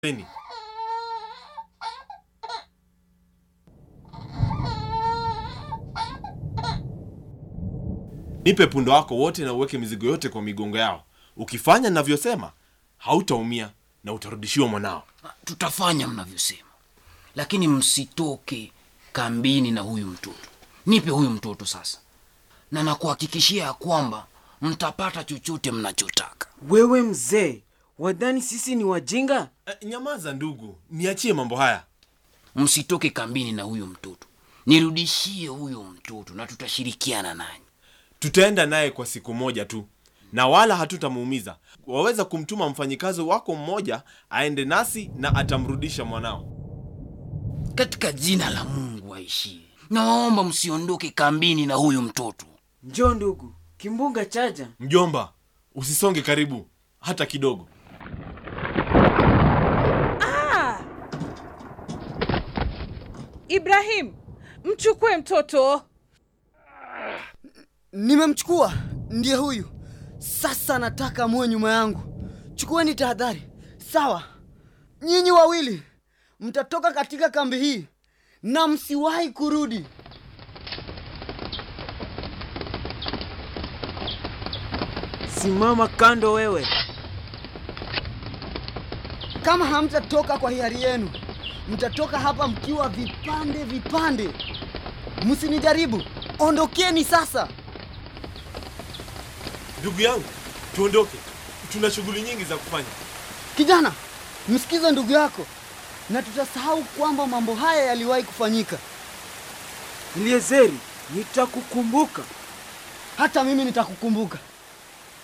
Peni. Nipe pundo wako wote na uweke mizigo yote kwa migongo yao. Ukifanya ninavyosema, hautaumia na utarudishiwa mwanao. Tutafanya mnavyosema, lakini msitoke kambini na huyu mtoto. Nipe huyu mtoto sasa, na nakuhakikishia ya kwamba mtapata chochote mnachotaka. Wewe mzee, wadhani sisi ni wajinga? Eh, nyamaza ndugu, niachie mambo haya. Msitoke kambini na huyu mtoto, nirudishie huyu mtoto na tutashirikiana nanyi. Tutaenda naye kwa siku moja tu na wala hatutamuumiza. Waweza kumtuma mfanyikazi wako mmoja aende nasi na atamrudisha mwanao. Katika jina la Mungu aishie, nawaomba msiondoke kambini na huyu mtoto. Njoo ndugu, kimbunga chaja. Mjomba, usisonge karibu hata kidogo. Ibrahim, mchukue mtoto. Nimemchukua, ndiye huyu. Sasa nataka muwe nyuma yangu. Chukueni tahadhari, sawa? Nyinyi wawili mtatoka katika kambi hii na msiwahi kurudi. Simama kando wewe. Kama hamtatoka kwa hiari yenu, mtatoka hapa mkiwa vipande vipande. Msinijaribu, ondokeni sasa. Ndugu yangu, tuondoke, tuna shughuli nyingi za kufanya. Kijana, msikize ndugu yako, na tutasahau kwamba mambo haya yaliwahi kufanyika. Eliezeri, nitakukumbuka. Hata mimi nitakukumbuka.